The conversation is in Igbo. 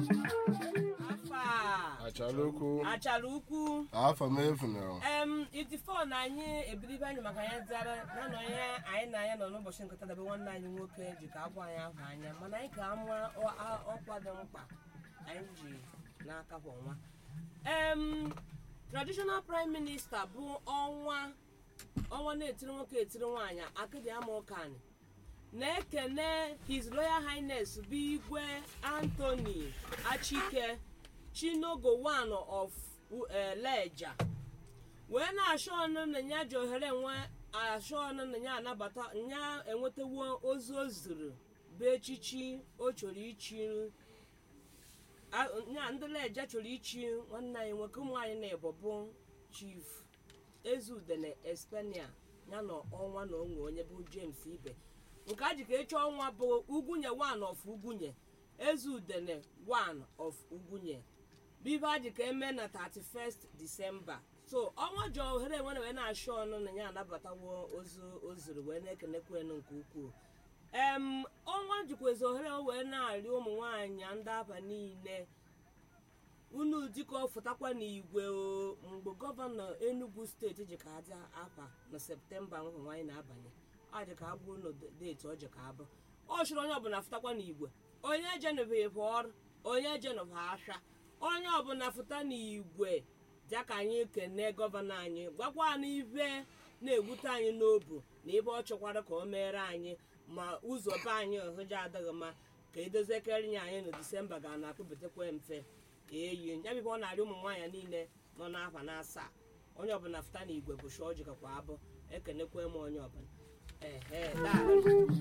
afa achara okwu achara ukwu afọ m efunara em itifọ na anyị ebilibe anyị maka anyị dara na nọ ihe anyị na anya nọ n'ụbọchị nketa dabe nwanne anyị nwoke ji ka agwa anyị ahụ anya mana anyị ka ama ọ- a- ọkwa dị mkpa anyị ji n'aka kwa ọnwa em traditional prime minister bụ ọnwa ọnwa na-etiri nwoke etiri nwaanyị akịdị ama ụkanị na-ekene his royal highness bụ igwe anthony achike chinogo one of eh, leja wee na-achọ ọnụ na ya ji ohere nwe achọ ọnụ na ya anabata ya enwetawo ozi o zuru bụ echichi o chọrọ ichi a- ya ndị leja chọrọ ichi nwanne anyị nwoke ụmụ anyị na-ebo bụ chief ezudene espania ya na ọnwa na onwe onye bụ james ibe nke a ji ka echi ọnwa bụ ugwunye one of ugwunye ezudene one of ugwunye bibe a ji ka eme na 31st disemba so ọnwa ji ohere enwere wee na-achọ ọnụ na ya anabatawo ozu ozuru wee na-ekenekwenu nke ukwuu em ọnwa jikwezi ohere wee na-arịọ ụmụ nwaanyị ndị aba niile unu dịka fụtakwa n'igwe o mgbe gọvanọ enugu steeti ji ka adị afa na septemba ahụ nwaanyị na-abanye ọ dị ka abụ unu deeti ọ ji ka abụ ọ chụrụ onye ọbụla fụtakwa n'igwe onye jenụbeghị ọrụ onye jenụbụ afịa onye ọbụla fụta n'igwe bịa ka anyị kene gọvanọ anyị gwakwa n'ibe na-ewute anyị n'obu na ebe ọ chọkwara ka o mere anyị ma ụzọ be anyị ọhụja adịghị mma ka edozikere nye anyị na disemba ga na-akpụbetakwa mfe eyi ya bụ ọ na-arị ụmụ nwaanyị niile nọ n'afa na asaa onye ọbụla fụta n'igwe bụ shọọ jikakwa abụ ekenekwa m onye ọbụla ehe daalụ